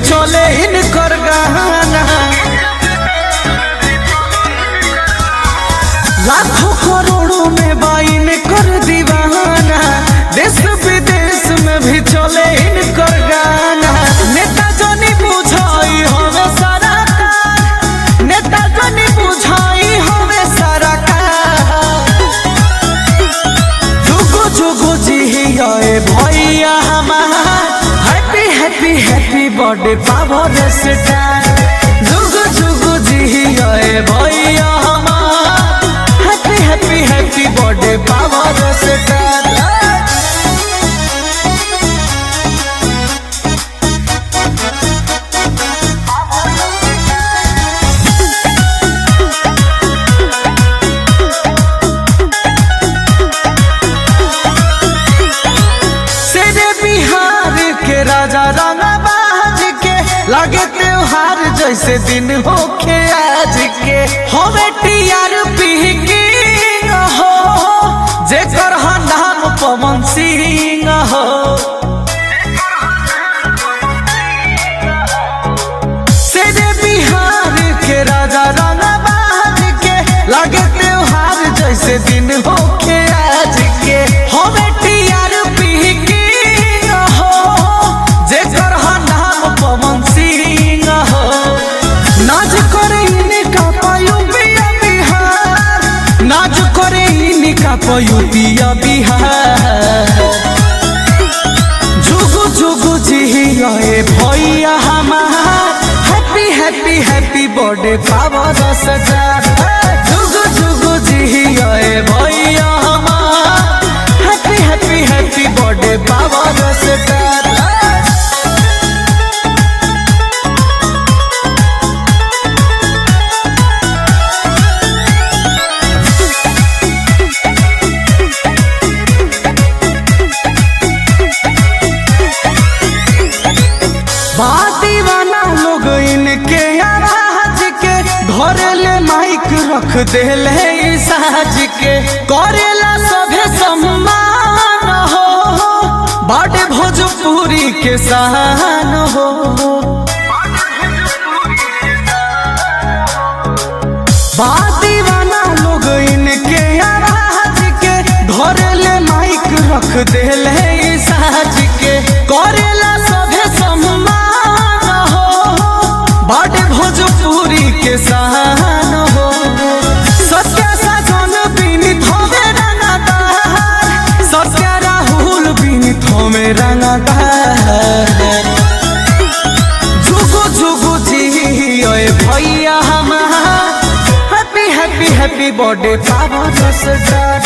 चले इनकर गाना लाखों करोड़ों में बाइन कर दीवाना देश विदेश में भी चले इनकर गाना नेता जनी बुझाई हमें सारा कार नेता जनी बुझाई हमें सारा कार जुगु जुगु जिहिए भैया हमार happy happy happy birthday power star जुगु जुगु जिहिए भैया हमार happy happy happy birthday power star शेरे बिहार के राजा राना बाज के लागे त्योहार जैसे दिन होखे आज के हवे टीआर पी की हो जेकर हा नाम पवन सिंह हो शेरे बिहार के राजा राना बाज के लागे त्योहार जैसे दिन होखे आज के हवे टीआर पी की हो जेकर हा नाम पवन सिंह हो नाच करे इनका पयुबिया बिहार नाच करे इनका पयुबिया बिहार जुगु जुगु जिहिए भैया हमार happy happy happy birthday power सजा जुगु जुगु जिहिए भैया हमार happy happy happy birthday power सजा दीवाना लोग इनके आवाज के घरेले माइक रख देले साज के करेला सभे सम्मान हो बड़े भोजपुरी के शान हो दीवाना लोग इनके आवाज के घरेले माइक रख देले साज के करेला सभे सम्मान हो बड़े भोजपुरी के शान हो सत्य साजन बिनित होवे रंगदार सत्य राहुल बिनित होवे रंगदार जुगु जुगु जी ओए भैया हमार happy happy happy birthday power सजा